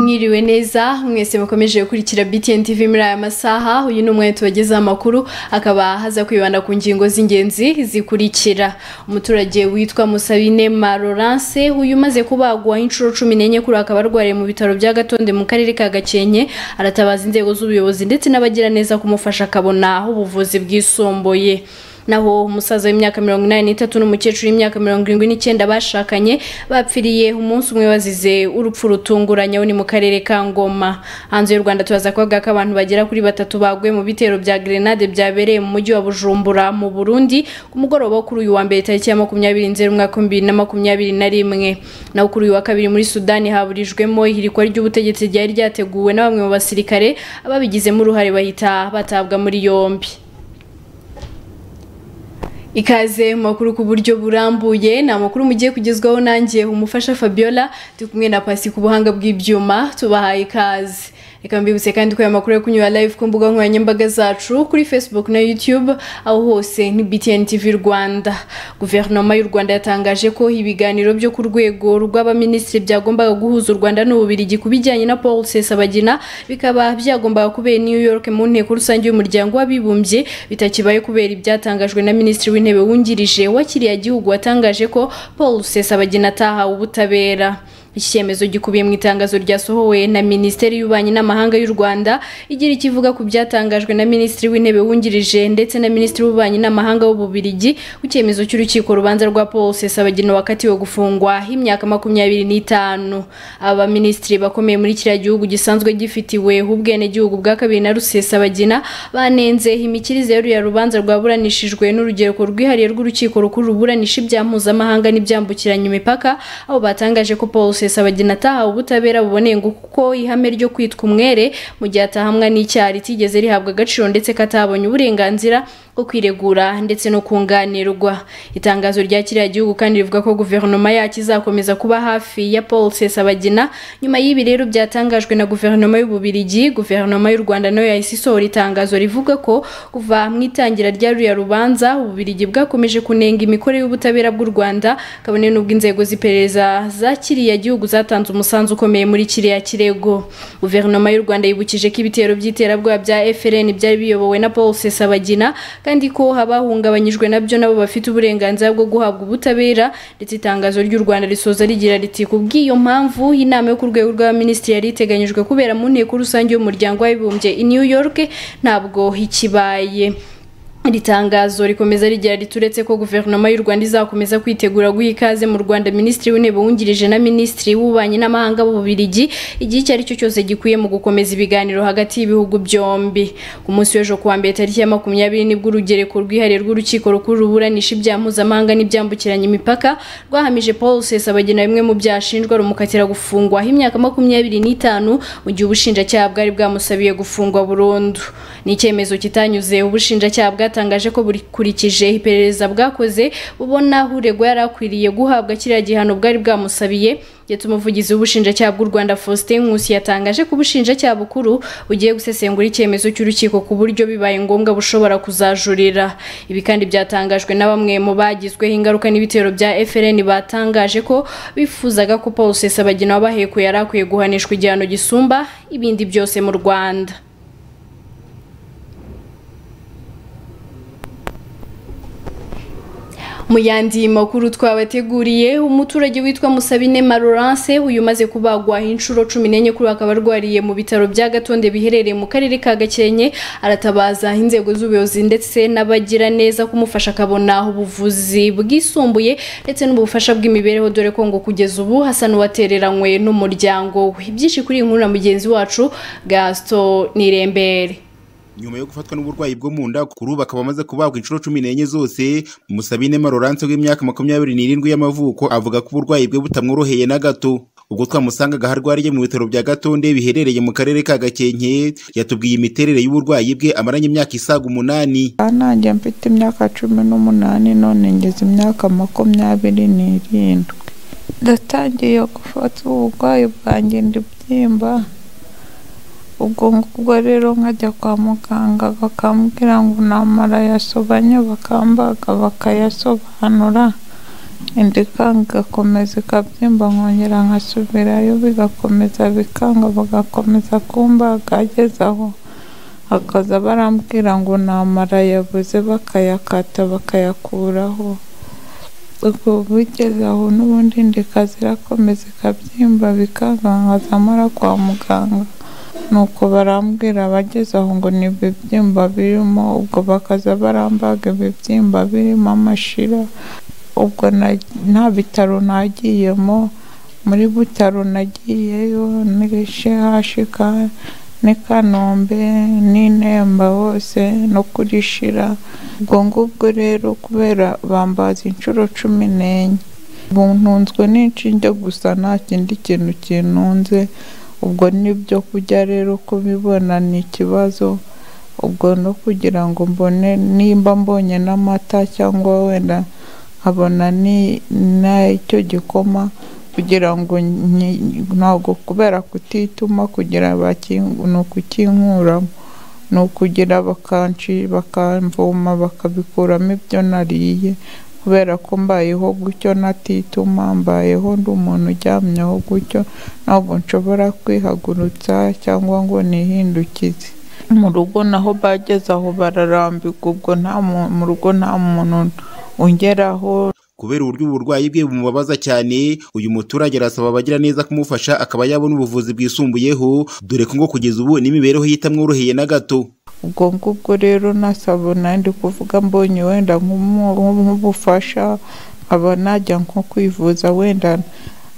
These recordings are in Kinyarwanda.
mwiriwe neza mwese mukomeje gukurikira BTN TV muri aya masaha uyu ni umwanya tubagezaho amakuru akaba haza kwibanda ku ngingo z'ingenzi zikurikira umuturage witwa Musabine Marorance uyu umaze kubagwa inshuro cumi n'enye kuri akaba arwariye mu bitaro bya Gatonde mu karere ka Gakenke aratabaza inzego z'ubuyobozi ndetse n'abagira neza kumufasha akabona aho ubuvuzi bwisumbuye naho umusaza w'imyaka mirongo inani n'itatu n'umukecuru w'imyaka mirongo irindwi n'icyenda bashakanye bapfiriye umunsi umwe bazize urupfu rutunguranye ni mu karere ka ngoma hanze y'u rwanda turaza kuvuga ko abantu bagera kuri batatu baguye mu bitero bya grenade byabereye mu mujyi wa bujumbura mu burundi ku mugoroba wo kuri uyu wa mbere tariki ya makumyabiri nzeri umwaka w'ibihumbi bibiri na makumyabiri na rimwe naho kuri uyu wa kabiri muri sudani haburijwemo ihirikwa ry'ubutegetsi ryari ryateguwe na bamwe mu basirikare ababigizemo uruhare bahita batabwa muri yombi ikaze mu makuru ku buryo burambuye ni amakuru mugiye kugezwaho nanjye umufasha Fabiola turi kumwe na Pasi ku buhanga bw'ibyuma tubahaye ikaze reka mbibutse kandi ko aya makuru yo kunyura live ku mbuga nkoranyambaga zacu kuri Facebook na YouTube aho hose ni BTN TV Rwanda guverinoma y'u Rwanda yatangaje ko ibiganiro byo ku rwego rw'abaminisitiri byagombaga guhuza u Rwanda n'Ububirigi ku bijyanye na Paul Rusesabagina bikaba byagombaga kubera New York mu nteko rusange y'umuryango w'abibumbye bitakibaye kubera ibyatangajwe na minisitiri w'intebe w'intebe wungirije wa kiriya gihugu watangaje ko Paul Rusesabagina atahawe ubutabera iki cyemezo gikubiye mu itangazo ryasohowe na Minisiteri y'Ububanyi n'Amahanga y'u Rwanda igira ikivuga ku byatangajwe na Minisitiri w'Intebe wungirije ndetse na Minisitiri w'Ububanyi n'Amahanga w'Ububirigi ku cyemezo cy'urukiko urubanza rwa Paul Rusesabagina wakatiwe gufungwa imyaka makumyabiri n'itanu aba minisitiri bakomeye muri kiriya gihugu gisanzwe gifitiwe ubwenegihugu bwa kabiri na Rusesabagina banenze imikirize ya rubanza rwaburanishijwe n'urugereko rwihariye rw'urukiko rukuru ruburanisha ibyaha mpuzamahanga n'ibyambukiranya imipaka aho batangaje ko Paul Rusesabagina atahawe ubutabera buboneye ngo kuko ihame ryo kwitwa umwere mu gihe atahamwa n'icyaha ritigeze rihabwa agaciro ndetse ko atabonye uburenganzira bwo kwiregura ndetse no kunganirwa itangazo rya kiriya gihugu kandi rivuga ko guverinoma yacyo izakomeza kuba hafi ya Paul Rusesabagina nyuma y'ibi rero byatangajwe na guverinoma y'ububirigi guverinoma y'u Rwanda nayo yahise isohora itangazo rivuga ko kuva mu itangira rya ruriya rubanza ububirigi bwakomeje kunenga imikorere y'ubutabera bw'u Rwanda kabone n'ubwo inzego z'iperereza za kiriya gihugu gihugu zatanze umusanzu ukomeye muri kiriya kirego guverinoma y'u Rwanda yibukije ko ibitero by'iterabwoba bya FRN byari biyobowe na Paul Rusesabagina kandi ko abahungabanyijwe nabyo nabo bafite uburenganzira bwo guhabwa ubutabera ndetse itangazo ry'u Rwanda risoza rigira riti kubw'iyo mpamvu inama yo ku rwego rw'abaminisitiri yari iteganyijwe kubera mu nteko rusange y'umuryango w'abibumbye i New York ntabwo ikibaye iri tangazo rikomeza rigira rituretse ko guverinoma y'u Rwanda izakomeza kwitegura guha ikaze mu Rwanda minisitiri w'intebe wungirije na minisitiri w'ububanyi n'amahanga b'ububirigi igihe icyo aricyo cyose gikwiye mu gukomeza ibiganiro hagati y'ibihugu byombi ku munsi w'ejo kuwa mbere tariki ya makumyabiri nibwo urugereko rwihariye rw'urukiko rukuru ruburanisha ibyaha mpuzamahanga n'ibyambukiranya imipaka rwahamije Paul Rusesabagina bimwe mu byaha ashinjwa rumukatira gufungwa imyaka makumyabiri n'itanu mu gihe ubushinjacyaha bwari bwamusabiye gufungwa burundu ni icyemezo kitanyuze ubushinjacyaha bwa bwatangaje ko burikije iperereza bwakoze bubona uregwa yari akwiriye guhabwa kiriya gihano bwari bwamusabiye ndetse umuvugizi w'ubushinjacyaha bw'u Rwanda Faustin Nkusi yatangaje ko ubushinjacyaha bukuru bugiye gusesengura icyemezo cy'urukiko ku buryo bibaye ngombwa bushobora kuzajurira ibi kandi byatangajwe na bamwe mu bagizweho ingaruka n'ibitero bya FRN batangaje ko bifuzaga ko Paul Rusesabagina wabahekuye yari akwiye guhanishwa igihano gisumba ibindi byose mu Rwanda mu yandi makuru twabateguriye umuturage witwa Musabine Marorance uyu umaze kubagwa inshuro cumi n'enye kuri akaba arwariye mu bitaro bya Gatonde biherereye mu karere ka Gakenke aratabaza inzego z'ubuyobozi ndetse n'abagira neza kumufasha akabona ubuvuzi bwisumbuye ndetse n'ubufasha bw'imibereho dore ko ngo kugeza ubu hasa n'uwatereranywe n'umuryango we byinshi kuri iyi nkuru na mugenzi wacu Gaston Nirembere nyuma yo gufatwa n'uburwayi bwo mu nda kuri ubu akaba amaze kubagwa inshuro cumi n'enye zose musabine marorance w'imyaka makumyabiri n'irindwi y'amavuko avuga ko uburwayi bwe butamworoheye na gato ubwo twamusangaga aho arwariye mu bitaro bya gatonde biherereye mu karere ka gakenke yatubwiye imiterere y'uburwayi bwe amaranye imyaka isaga umunani nanjye mfite imyaka cumi n'umunani none ngeze imyaka makumyabiri n'irindwi ndatangiye gufata uburwayi bwanjye ndibyimba ubwo ngubwo rero nkajya kwa muganga bakambwira ngo ni amara yasobanye bakambaga bakayasobanura indi ikanga igakomeza ikabyimba nkongera nkasubirayo bigakomeza bikanga bagakomeza kumbaga ageze aho akaza barambwira ngo namara yabuze bakayakata bakayakuraho ubwo bugeze aho n'ubundi indi kazi irakomeza ikabyimba bikanga nkaza mara kwa muganga nuko barambwira abageze aho ngo ni ibibyimba birimo ubwo bakaza barambaga ibibyimba birimo amashira ubwo na- nta bitaro nagiyemo muri butaro nagiyeyo ni shehashika n'i kanombe n'i nemba hose no kuri shira ubwo ngubwo rero kubera bambaza inshuro cumi n'enye buntunzwe n'inshinge gusa nta kindi kintu kintunze ubwo n'ibyo kurya rero kubibona ni ikibazo ubwo no kugira ngo mbone nimba mbonye n'amata cyangwa wenda nkabona ni- n'icyo gikoma kugira ngo nyi- ntabwo kubera kutituma kugira bakin- ni ukukinkuramo ni ukugira bakanci bakamvoma bakabikuramo ibyo nariye kubera ko mbayeho gutyo natituma mbayeho ndi umuntu uryamyeho gutyo ntabwo nshobora kwihagurutsa cyangwa ngo nihindukize mu rugo naho bageze aho bararambirwa ubwo nta mu- mu rugo nta muntu ungeraho kubera uburyo uburwayi bwe bumubabaza cyane uyu muturage arasaba abagira neza kumufasha akaba yabona ubuvuzi bwisumbuyeho dore ko ngo kugeza ubu n'imibereho ye itamworoheye na gato ubwo ngubwo rero nasabona ndi kuvuga mbonye wenda nk'umu- nk'ubufasha nkaba najya nko kwivuza wenda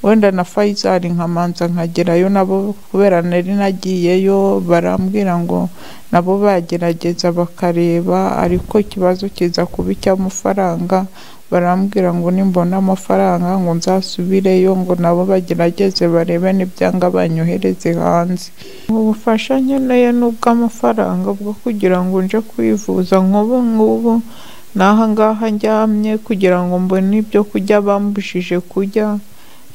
wenda na fayizari nkamanza nkagerayo nabo kubera nari nagiyeyo barambwira ngo nabo bagerageza bakareba ariko ikibazo kiza kuba icy'amafaranga barambwira ngo nimbona amafaranga ngo nzasubireyo ngo nabo bagerageze barebe n'ibyanga banyohereze hanze ubufasha nkeneye ni ubw'amafaranga bwo kugira ngo nje kwivuza nk'ubu ngubu n'aha ngaha njyamye kugira ngo mbone ibyo kurya bambujije kurya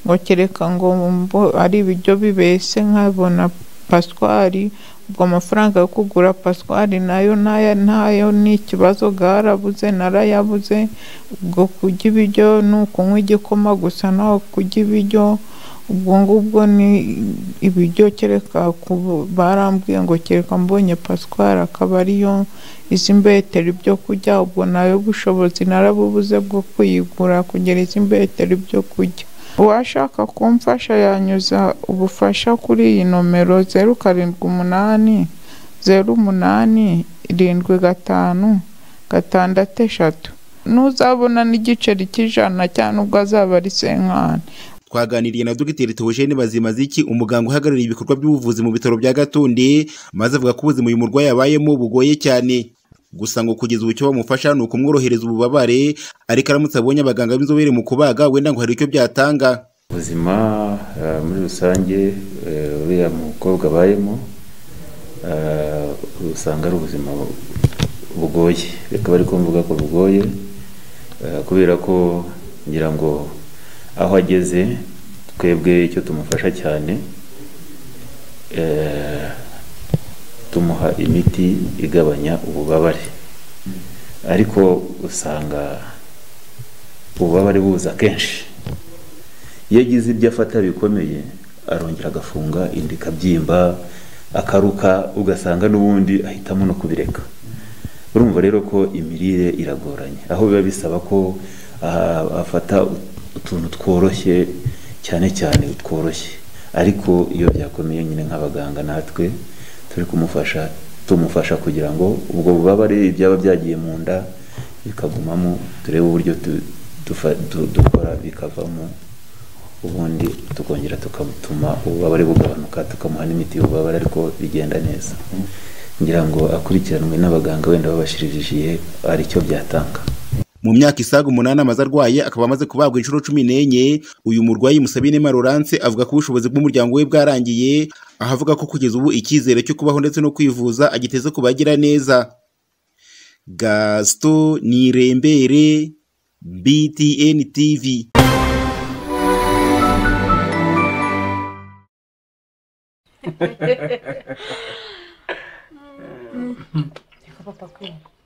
ngo kereka ngo mbo- ari ibiryo bibese nkabona paswari ubwo amafaranga yo kugura paswari nayo nayo ntayo ni ikibazo bwarabuze narayabuze ubwo kurya ibiryo ni ukunywa igikoma gusa naho kurya ibiryo ubwo ngubwo ni ibiryo kereka ku- barambwiye ngo kereka mbonye paswari akaba ariyo izi mbetero ibyo kurya ubwo nayo bushobozi narabubuze bwo kuyigura kugera izi mbetero ibyo kurya uwashaka kumfasha yanyuza ubufasha kuri iyi nomero zeru karindwi umunani zeru umunani irindwi gatanu gatandatu eshatu ntuzabona n'igiceri cy'ijana cyangwa ubwo azaba ari senkani twaganiriye na dogiteri Theogene Bazimaziki umuganga uhagarariye ibikorwa by'ubuvuzi mu bitaro bya Gatonde maze avuga ko ubuzima uyu murwayi abayemo bugoye cyane gusa ngo kugeza ubu icyo bamufasha ni ukumworohereza ububabare ariko aramutse abonye abaganga b'inzobere mu kubaga wenda ngo hari icyo byatanga ubuzima eh, muri rusange eh, uriya mukobwa abayemo eh, usanga ari ubuzima bugoye reka bari kumvuga ko bugoye eh, kubera ko ngira ngo aho ageze twebwe icyo tumufasha cyane eh, tumuha imiti igabanya ububabare ariko usanga ububabare buza kenshi iyo agize ibyo afata bikomeye arongera agafunga inda ikabyimba akaruka ugasanga n'ubundi ahitamo no kubireka urumva rero ko imirire iragoranye aho biba bisaba ko ah, afata utuntu tworoshye cyane cyane tworoshye ariko iyo byakomeye nyine nk'abaganga natwe turi kumufasha tumufasha kugira ngo ubwo bubabare ibyaba byagiye mu nda bikagumamo turebe uburyo tu- tufa- du- dukora bikavamo ubundi tukongera tukamutuma ububabare bugabanuka tukamuha n'imiti y'ububabare ariko bigenda neza ngira ngo akurikiranwe n'abaganga wenda babashirijiye hari icyo byatanga mu myaka isaga umunani amaze arwaye akaba amaze kubagwa inshuro cumi n'enye uyu murwayi Musabine Marorance avuga ko ubushobozi bw'umuryango we bwarangiye aho avuga ko kugeza ubu icyizere cyo kubaho ndetse no kwivuza agiteze ku bagira neza Gaston Nirembere BTN TV Papa ko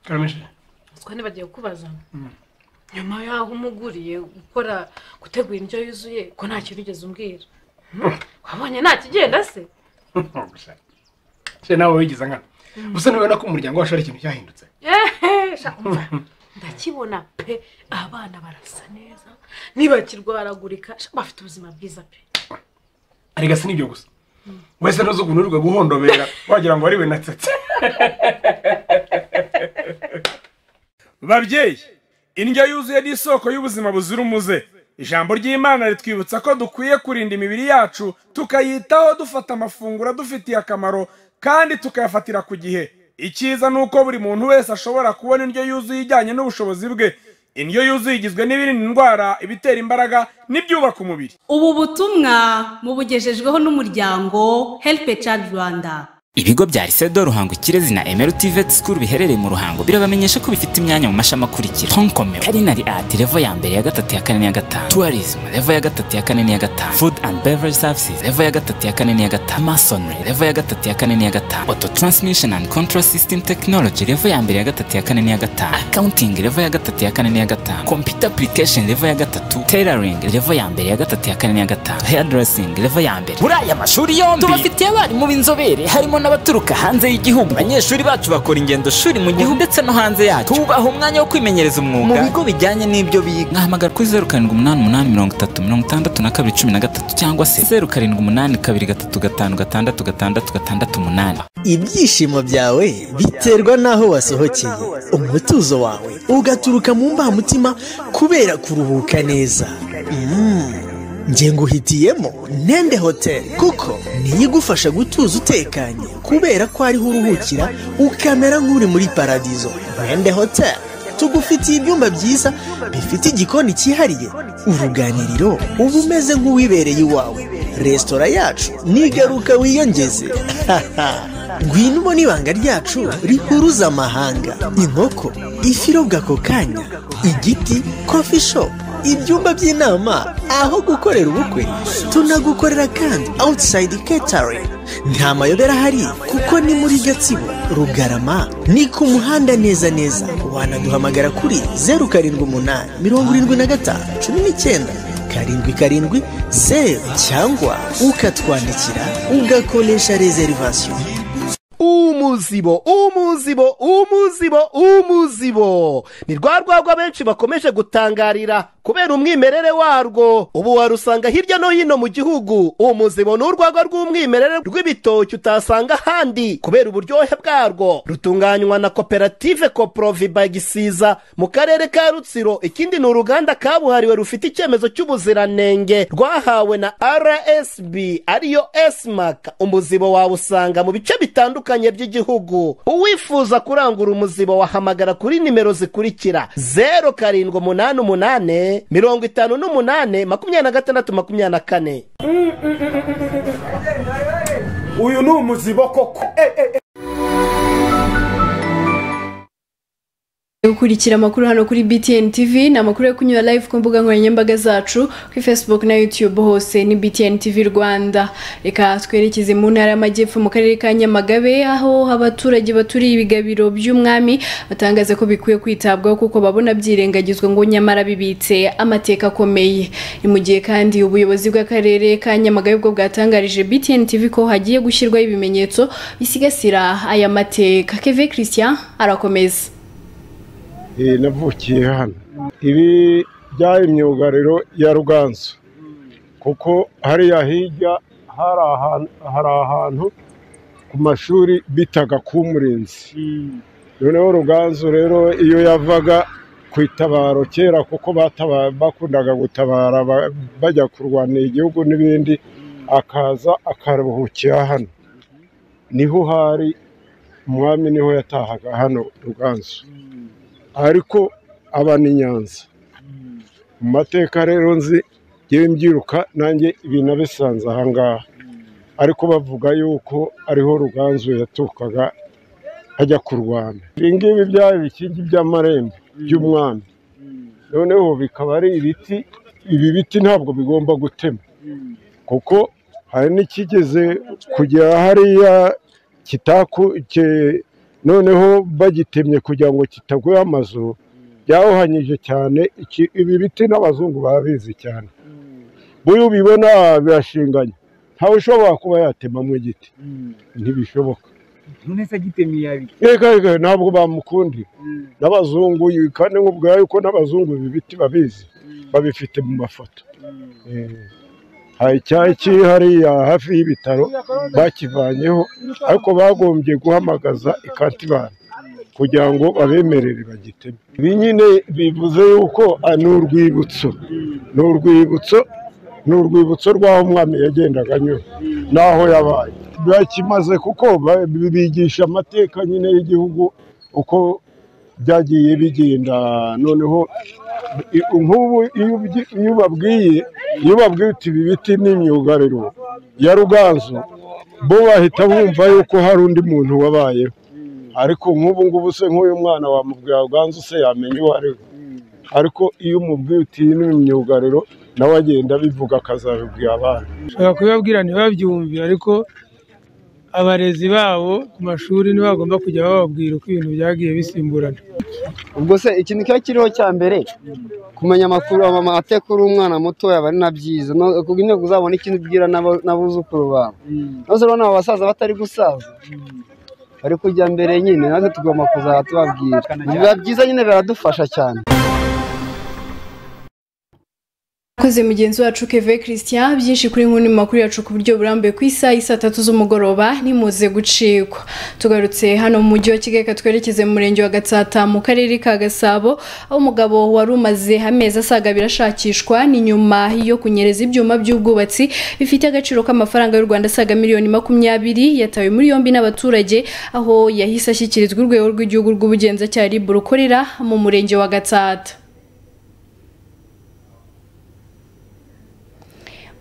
karamishe utwo nibagiwe kubaza nyuma y'aho umuguriye gukora gutegura indyo yuzuye ko nta kintu ugeze umbwira wabonye nta kigenda se se nawe wigize nkana gusa ntubona ko umuryango wacu ari ikintu cyahindutse Ehe, sha, umva, ndakibona pe abana barasa neza ntibakirwaragurika sha, bafite ubuzima bwiza pe arega si nibyo gusa wese ntuzi ukuntu uri guhondobera wagira ngo wari natsetse babyeyi indyo yuzuye ni isoko y'ubuzima buzira umuze ijambo ry'imana ritwibutsa ko dukwiye kurinda imibiri yacu tukayitaho dufata amafunguro adufitiye akamaro kandi tukayafatira ku gihe icyiza ni uko buri muntu wese ashobora kubona indyo yuzuye ijyanye n'ubushobozi bwe indyo yuzuye igizwe n'ibirinda indwara ibitera imbaraga n'ibyubaka umubiri ubu butumwa mubugejejweho n'umuryango heripe cadi rwanda ibigo bya risedo ruhango ikirezi na emeritivet school biherereye mu ruhango birabamenyesha ko bifite imyanya mu mashami akurikira tonkomero karinari ati revo ya mbere ya gatatu ya kane n'iya gatanu tourism revo ya gatatu ya kane n'iya gatanu food and beverage services revo ya gatatu ya kane n'iya gatanu masonry revo ya gatatu ya kane n'iya gatanu auto transmission and control system technology revo ya mbere ya gatatu ya kane n'iya gatanu accounting revo ya gatatu ya kane n'iya gatanu computer application revo ya gatatu tailoring revo ya mbere ya gatatu ya kane n'iya gatanu hairdressing revo ya mbere muri aya mashuri yombi tubafitiye abarimu b'inzobere harimo n'abaturuka hanze y'igihugu abanyeshuri bacu bakora ingendo shuri mu gihugu ndetse no hanze yacyo tubaha umwanya wo kwimenyereza umwuga mu bigo bijyanye n'ibyo biga mwahamagara kuri zeru karindwi umunani umunani mirongo itatu mirongo itandatu na kabiri cumi na gatatu cyangwa se zeru karindwi umunani kabiri gatatu gatanu gatandatu gatandatu gatandatu umunani ibyishimo byawe biterwa n'aho wasohokeye umutuzo wawe ugaturuka mu mbamutima kubera kuruhuka neza Mm. njye nguhitiyemo ntende hoteli kuko niyo igufasha gutuza utekanye kubera ko ariho uruhukira ukamera nk'uri muri paradizo ntende hoteli tugufitiye ibyumba byiza bifite igikoni cyihariye uruganiriro uba umeze nk'uwibereye iwawe resitora yacu nigaruka wiyongeze ngwino ubona ibanga ryacu rihuruza amahanga inkoko ifi irobwa ako kanya igiti kofi shopu ibyumba by'inama aho gukorera ubukwe tunagukorera kandi awutisayidi ketari nta mayobera ahari kuko ni muri gatsibo rugarama ni ku muhanda neza neza wanaduhamagara kuri zeru karindwi umunani mirongo irindwi na gatanu cumi n'icyenda karindwi karindwi zeru cyangwa ukatwandikira ugakoresha rezerivasiyo umuzibo umuzibo umuzibo umuzibo ni rwa rwagwa benshi bakomeje gutangarira kubera umwimerere warwo ubu warusanga hirya no hino mu gihugu umuzibo ni urwagwa rw'umwimerere rw'ibitoki utasanga ahandi kubera uburyohe bwarwo rutunganywa na koperative koporoviba gisiza mu karere ka rutsiro ikindi ni uruganda kabuhariwe rufite icyemezo cy'ubuziranenge rwahawe na rsb ariyo esimaka umuzibo wawusanga mu bice bitandukanye bitandukanye by'igihugu uwifuza kurangura umuzibo wahamagara kuri nimero zikurikira zeru karindwi umunani umunani mirongo itanu n'umunani makumyabiri na gatandatu makumyabiri na kane uyu ni umuzibo koko gukurikira amakuru hano kuri btn tv ni amakuru yo kunyura live ku mbuga nkoranyambaga zacu kuri facebook na youtube hose ni btn tv rwanda reka twerekeze mu ntara y'amajyepfo mu karere ka nyamagabe aho abaturage baturiye ibigabiro by'umwami batangaza ko bikwiye kwitabwaho kuko babona byirengagizwa ngo nyamara bibitse amateka akomeye ni mu gihe kandi ubuyobozi bw'akarere ka nyamagabe bwo bwatangarije btn tv ko hagiye gushyirwaho ibimenyetso bisigasira aya mateka keve christian arakomeza navukiye hano ibi byari imyugariro ya ruganzu kuko hariya hirya hari ahantu ku mashuri bitaga k'umurinzi noneho ruganzu rero iyo yavaga ku itabaro kera kuko bakundaga gutabara bajya kurwanira igihugu n'ibindi akaza akaruhukira hano niho hari umwami niho yatahaga hano ruganzu ariko aba ni nyanza mu mateka rero nzi yewe mbyiruka nanjye ibintu abisanze ahangaha ariko bavuga yuko ariho ruganzu yatukaga ajya kurwana ibingibi byari ibikingi by'amarembo by'umwami noneho bikaba ari ibiti ibi biti ntabwo bigomba gutema kuko hari n'ikigeze kugera hariya kitaku noneho bagitemye kugira ngo kitagweho amazu byawuhanyije cyane iki- ibi biti n'abazungu babizi cyane buriya ubibona birashinganye ntawe ushobora kuba yatemamo igiti ntibishoboka none se gitemi yabi reka reka ntabwo bamukundira n'abazungu kandi nk'ubwayo ko n'abazungu ibi biti babizi babifite mu mafoto Eh, hari icyayi kiri hariya hafi y'ibitaro bakivanyeho ariko bagombye guhamagaza ikantibani kugira ngo babemerere bagiteme ibi nyine bivuze yuko ah, ni urwibutso ni urwibutso ni urwibutso rw'aho umwami yagendaga anyura n'aho yabaye birakimaze kuko ba- bigisha amateka nyine y'igihugu uko byagiye bigenda noneho i- nk'ubu iyo ubyi- iyo ubabwiye iyo ubabwiye uti ibi biti ni imyugariro ya ruganzu bo bahita bumva yuko hari undi muntu wabayeho ariko nk'ubu ngubu se nk'uyu mwana wamubwira ruganzu se yamenya uwo ari we ariko iyo umubwiye uti iyi ni imyugariro nawe agenda abivuga akazabibwira abandi ushobora kubibabwira ntibabyumve ariko abarezi babo ku mashuri ntibagomba kujya bababwira uko ibintu byagiye bisimburana ubwo se ikintu kiba kiriho cya mbere kumenya amakuru ama- atekuru umwana mutoya aba ari na byiza no- kuko intego uzabona ikintu ubwira n'abo- n'abuzukuru bawe maze urabona abo basaza batari gusaza bari kujya mbere nyine natwe tugomba kuzajya tubabwira biba byiza nyine biradufasha cyane Akoze mugenzi wacu Keve Christian byinshi kuri nkuni makuru yacu ku buryo burambuye ku isaha isa tatu z'umugoroba nimuze gucikwa tugarutse hano mu mujyi wa Kigali reka twerekeze mu murenge wa Gatsata mu karere ka Gasabo aho umugabo wari umaze amezi asaga abiri ashakishwa ni nyuma yo kunyereza ibyuma by'ubwubatsi bifite agaciro k'amafaranga y'u Rwanda asaga miliyoni makumyabiri yatawe muri yombi n'abaturage aho yahise ashyikirizwa urwego rw'igihugu rw'ubugenzacyaha RIB rukorera mu murenge wa Gatsata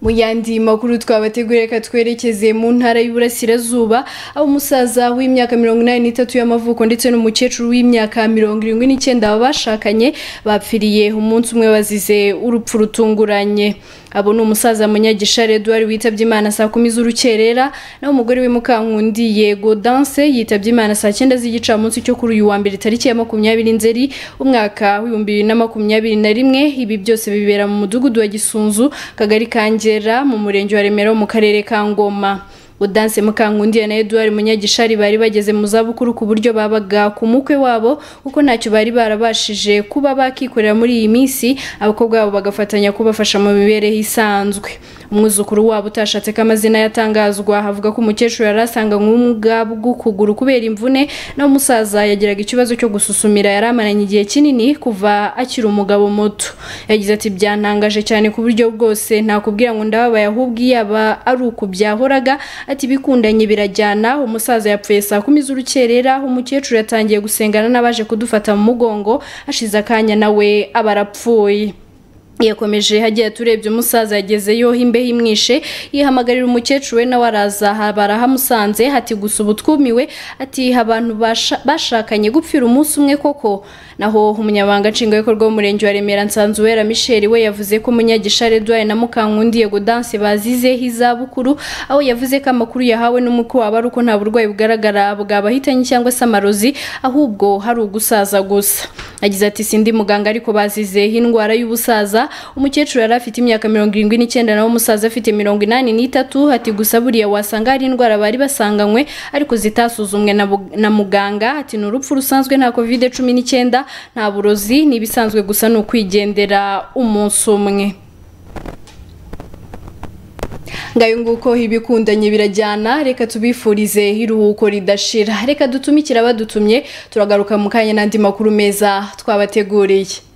Mu yandi makuru twabateguriye reka twerekeze mu ntara y'Iburasirazuba aho umusaza w'imyaka mirongo inani n'itatu y'amavuko ndetse n'umukecuru w'imyaka mirongo irindwi n'icyenda bashakanye bapfiriye umunsi umwe bazize urupfu rutunguranye abo ni umusaza munyagishari Edouard witabye Imana saa kumi z'urukerera naho umugore we Mukankundiye Godanse yitabye Imana saa cyenda z'igicamunsi cyo kuri uyu wa mbere tariki ya makumyabiri Nzeri umwaka w'ibihumbi bibiri na makumyabiri na rimwe ibi byose bibera mu mudugudu wa Gisunzu kagari ka Ngera mu murenge wa Remera wo mu karere ka Ngoma Udanse Mukankundiye na Edouard Munyagishari bari bageze mu zabukuru ku buryo babaga ku mukwe wabo kuko ntacyo bari barabashije kuba bakikorera muri iyi minsi abakobwa babo bagafatanya kubafasha mu mibereho isanzwe umwuzukuru wabo utashatse ko amazina yatangazwa avuga ko umukecuru yari asanganywe ubumuga bw'ukuguru kubera imvune naho umusaza yagiraga ikibazo cyo gususumira yari amaranye igihe kinini kuva akiri umugabo muto yagize ati byantangaje cyane ku buryo bwose nakubwira ngo ndababaye ahubwo yaba ari uku byahoraga ati bikundanye birajyana umusaza yapfuye saa kumi z'urukerera umukecuru yatangiye gusengana n'abaje kudufata mu mugongo hashize akanya nawe aba arapfuye yakomeje hagiye turebye umusaza yagezeyo imbeho imwishe yihamagarira umukecuru we nawe araza barahamusanze hati gusa ubu twumiwe ati abantu basha- bashakanye gupfira umunsi umwe koko naho umunyabanga nshingwabikorwa w'umurenge wa remera nsanzuwera michel we yavuze ko munyagishare edouard na mukankundi godanse bazizeho izabukuru aho yavuze ko amakuru yahawe n'umukwe wabo ari uko nta burwayi bugaragara bwabahitanye cyangwa se amarozi ahubwo hari ugusaza gusa agize ati sindi muganga ariko bazizeho indwara y'ubusaza umukecuru yari afite imyaka mirongo irindwi n'icyenda naho umusaza afite mirongo inani n'itatu ati gusa buriya wasanga hari indwara bari basanganywe ariko zitasuzumwe na bu- na muganga ati ni urupfu rusanzwe nta covid cumi n'icyenda nta burozi ni ibisanzwe gusa ni ukwigendera umunsi umwe ngayo nguko ibikundanye birajyana reka tubifurize iruhuko ridashira reka dutumikire abadutumye turagaruka mu kanya n'andi makuru meza twabateguriye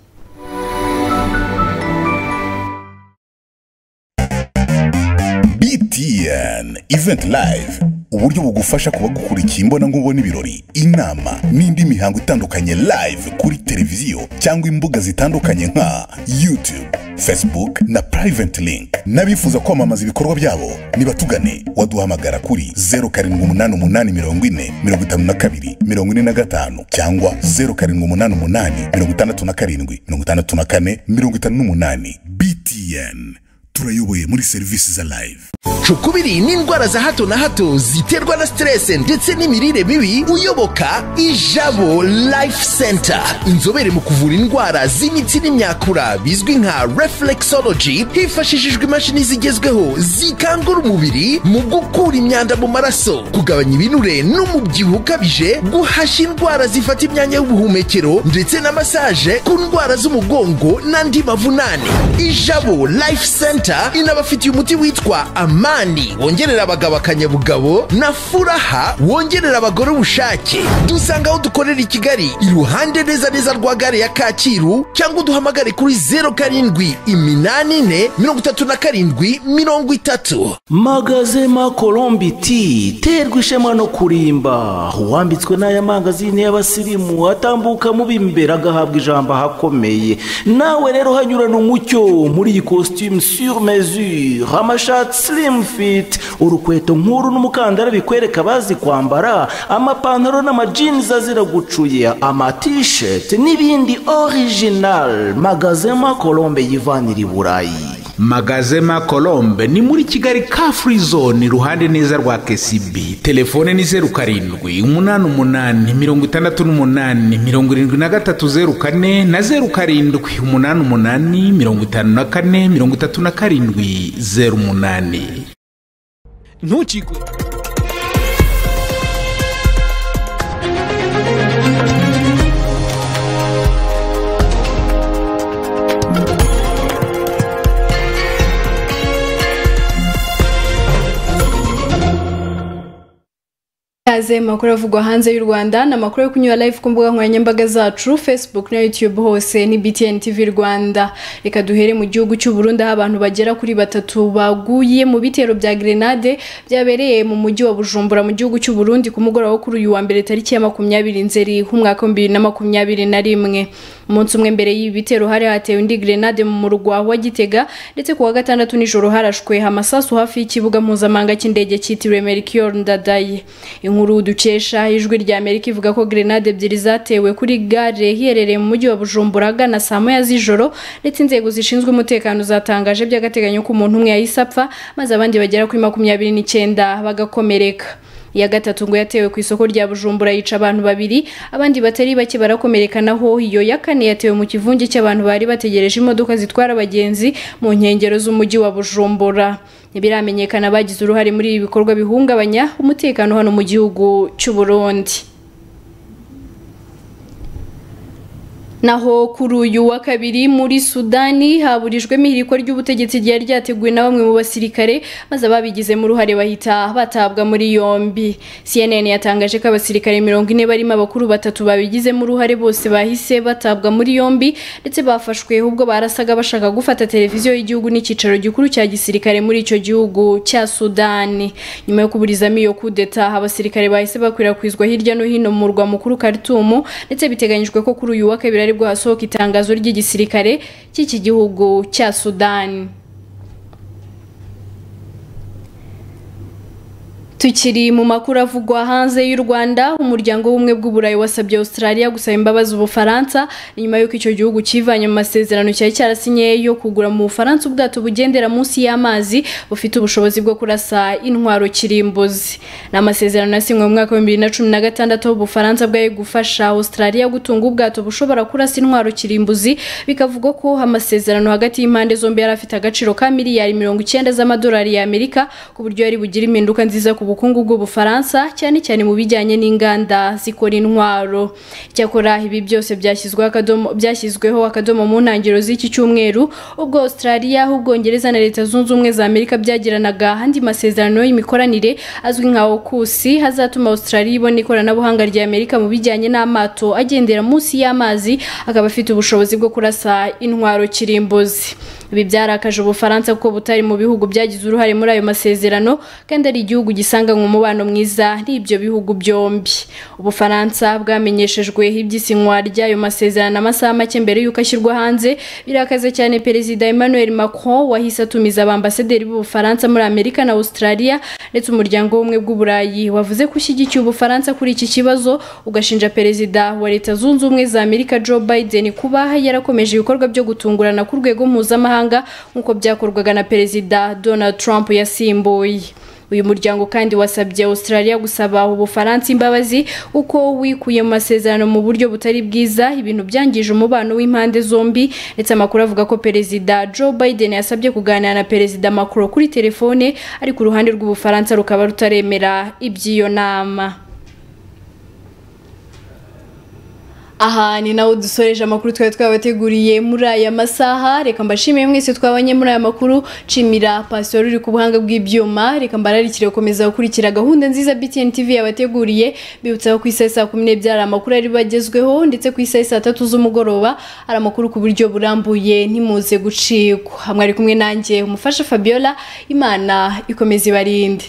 btn event live uburyo bugufasha kuba gukurikiye imbonankubone ibirori inama n'indi mihango itandukanye live kuri televiziyo cyangwa imbuga zitandukanye nka youtube facebook na private link n'abifuza kwamamaza ibikorwa byabo nibatugane waduhamagara kuri 0788452445 cyangwa 0788567458 btn turayoboye muri serivisi za live cukubiri ni indwara za hato na hato ziterwa na siterese ndetse n'imirire mibi uyoboka ijabo life center inzobere mu kuvura indwara z'imitsi n'imyakura bizwi nka reflexology hifashishijwe imashini zigezweho zikangura umubiri mu gukura imyanda mu maraso kugabanya ibinure n'umubyibuho ukabije guhashya indwara zifata imyanya y'ubuhumekero ndetse na masaje ku ndwara z'umugongo n'andi mavunane ijabo life center inabafitiye umuti witwa amani wongerera abagabo akanyabugabo na furaha wongerera abagore ubushake dusanga aho dukorera i kigali iruhande neza neza rwa gare ya kacyiru cyangwa uduhamagare kuri zeru karindwi iminani ine mirongo itatu na karindwi mirongo itatu magazema colombi ti terwa ishema no kurimba uwambitswe n'aya mangazini y'abasirimu atambuka mubi imbere agahabwa ijambo ahakomeye nawe rero hanyurana umucyo muri iyi kositimu sur mesure amashati sirimu fiti urukweto nk'uru n'umukandara bikwereka bazi kwambara amapantaro n'amajinizi azira gucuya amatisheti n'ibindi orijinali magazema colombe yivanira i burayi magazema colombe ni muri kigali ka free zone iruhande neza rwa kesibi telefone ni zeru karindwi umunani umunani mirongo itandatu n'umunani mirongo irindwi na gatatu zeru kane na zeru karindwi umunani umunani mirongo itanu na kane mirongo itatu na karindwi zeru umunani ntukigwe ikaze mu makuru avugwa hanze y'u rwanda ni amakuru yo kunyura live ku mbuga nkoranyambaga zacu facebook na youtube hose ni btn tv rwanda reka duhere mu gihugu cy'u Burundi aho abantu bagera kuri batatu baguye mu bitero bya grenade byabereye mu mujyi wa bujumbura mu gihugu cy'u Burundi ku mugoroba wo kuri uyu wa mbere tariki ya makumyabiri nzeri h'umwaka w'ibiri na makumyabiri na rimwe umunsi umwe mbere y'ibi bitero hari hatewe indi grenade mu murwa wa gitega ndetse ku wa gatandatu nijoro harashwe amasasu hafi y'ikibuga mpuzamahanga cy'indege cyitiriwe mercure ndadaye inkuru dukesha ijwi rya amerika ivuga ko grenade ebyiri zatewe kuri gare iherereye mu mujyi wa bujumbura agana saa moya z'ijoro ndetse inzego zishinzwe umutekano zatangaje by'agateganyo ko umuntu umwe yahise apfa maze abandi bagera kuri makumyabiri n'icyenda bagakomereka iya gatatu ngo yatewe ku isoko rya bujumbura yica abantu babiri abandi batari bake barakomereka naho iyo ya kane yatewe mu kivunge cy'abantu bari bategereje imodoka zitwara abagenzi mu nkengero z'umujyi wa bujumbura ntibiramenyekana abagize uruhare muri ibi bikorwa bihungabanya umutekano hano mu gihugu cy'u burundi naho kuri uyu wa kabiri muri sudani haburijwemo ihirikwa ry'ubutegetsi ryari ryateguwe na bamwe mu basirikare maze ababigizemo uruhare bahita batabwa muri yombi cnn yatangaje ko abasirikare mirongo ine barimo abakuru batatu babigizemo uruhare bose bahise batabwa muri yombi ndetse bafashwe ubwo barasaga bashaka gufata televiziyo y'igihugu n'icyicaro gikuru cya gisirikare muri icyo gihugu cya sudani nyuma yo kuburizamo iyo kudeta abasirikare bahise bakwirakwizwa hirya no hino mu murwa mukuru karitumu ndetse biteganyijwe ko kuri uyu wa kabiri bwo hasohoka itangazo ry'igisirikare cy'iki gihugu cya sudani tukiri mu makuru avugwa hanze y'u rwanda umuryango w'ubumwe bw'uburayi wasabye australia gusaba imbabazi ubufaransa nyuma y'uko icyo gihugu kivanye mu masezerano cyari cyarasinye yo kugura mu bufaransa ubwato bugendera munsi y'amazi bufite ubushobozi bwo kurasa intwaro kirimbuzi ni amasezerano yasinywe mu mwaka w'ibihumbi bibiri na cumi na gatandatu ubufaransa bwari gufasha australia gutunga ubwato bushobora kurasa intwaro kirimbuzi bikavugwa ko amasezerano hagati y'impande zombi yari afite agaciro ka miliyari mirongo icyenda z'amadolari y'amerika ku buryo yari bugire impinduka nziza ku ubukungu bw'ubufaransa cyane cyane mu bijyanye n'inganda zikora intwaro cyakora ibi byose byashyizweho akadomo mu ntangiriro z'iki cyumweru ubwo australia ubwongereza na leta zunze ubumwe za amerika byagiranaga andi masezerano y'imikoranire azwi nka okusi hazatuma australia ibona ikoranabuhanga rya amerika mu bijyanye n'amato agendera munsi y'amazi akaba afite ubushobozi bwo kurasa intwaro kirimbuzi ibi byarakaje ubufaransa kuko butari mu bihugu byagize uruhare muri ayo masezerano kandi ari igihugu gisanganywe umubano mwiza n'ibyo bihugu byombi ubufaransa bwamenyeshejwe iby'isinywa ry'ayo masezerano amasaha make mbere y'uko ashyirwa hanze birakaze cyane perezida emmanuel macron wahise atumiza abambasaderi b'ubufaransa muri amerika na australia ndetse umuryango w'ubumwe bw'uburayi wavuze ko ushyigikiye ubufaransa kuri iki kibazo ugashinja perezida wa leta zunze ubumwe za amerika joe biden kuba yarakomeje ibikorwa byo gutungurana ku rwego mpuzamahanga mpuzamahanga nk'uko byakorwaga na perezida donald trump yasimbuye uyu muryango kandi wasabye australia gusaba ubufaransa imbabazi uko wikuye mu masezerano mu buryo butari bwiza ibintu byangije umubano w'impande zombi ndetse amakuru avuga ko perezida joe biden yasabye kuganira na perezida macron kuri telefone ariko uruhande rw'ubufaransa rukaba rutaremera iby'iyo nama aha ni nawe dusoreje amakuru twari twabateguriye muri aya masaha reka mbashimiye mwese twabanye muri aya makuru nshimira pasitori uri ku buhanga bw'ibyuma reka mbararikire gukomeza gukurikira gahunda nziza btn tv yabateguriye bibutsa ko ku isaha saa kumi n'ebyiri hari amakuru ari bagezweho ndetse ku isaha saa tatu z'umugoroba hari amakuru ku buryo burambuye ntimuze gucikwa hamwe ari kumwe nanjye umufasha fabiola imana ikomeza ibarinde